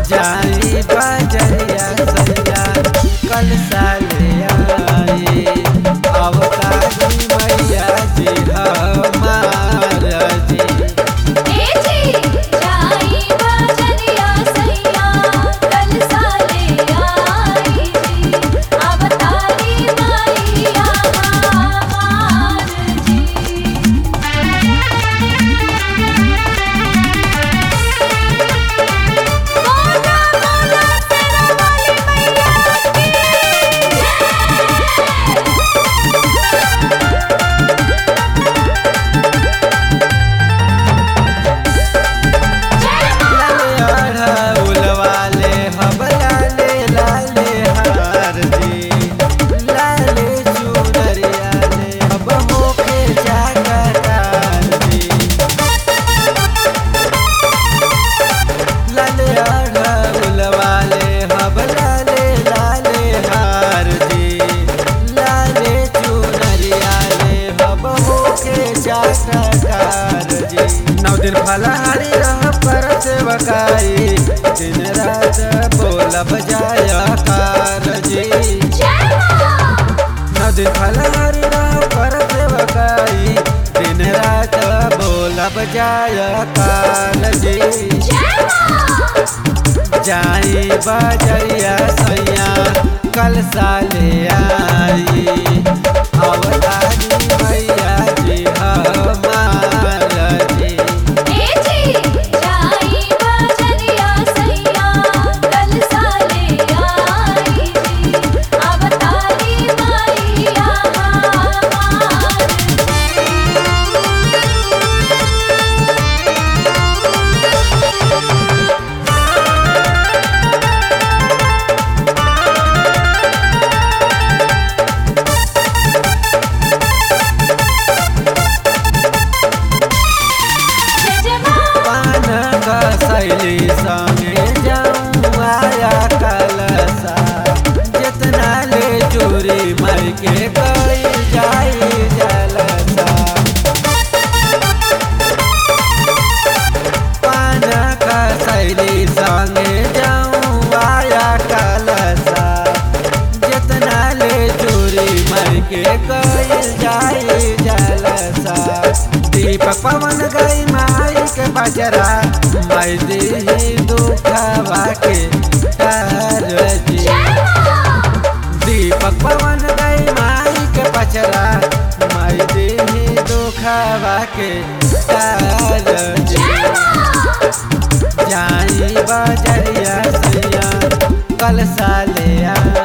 जाई बजरिया सैया कल साले आई अवतारी मैया जी हमार जी ए जी जाई बजरिया सैया कल साले आई जी अवतारी मैया हमार जी मोना मोना तेरा वाली मैया की लाले अढ़उल वाले हम लाले लाले हार जी लाले चुनरिया ले अब होके जागरार जी लाले अढ़उल वाले हम लाले लाले हार जी लाले चुनरिया ले हम होके जागरार जी नौ दिन फलहारी रह पर सेवकाई दिन रात बोलब जाया कार जी जय मां नौ दिन फलहारी रह पर सेवकाई दिन रात बोलब जाया कार जी जय मां जाई बजरिया सैया कल साले आई अवतारी मैया जी हमार जी ए जी जाई बजरिया सैया कल साले आई जी अवतारी मैया हमार जय जय मां पान का शैली संगे जाऊं आया कलसा जितना ले चोरी मर के गई जाई जलसा पान का शैली संगे जाऊं आया कलसा जितना ले चोरी मर के गई जाई जलसा दीपक पवन गई माई के बजरा माई दी दुखवा के तार जी जय मां दीपक पवन गई माई के पचरा माई दी दुखवा के तार जी जय मां जाई बजरिया सैया कल साले आ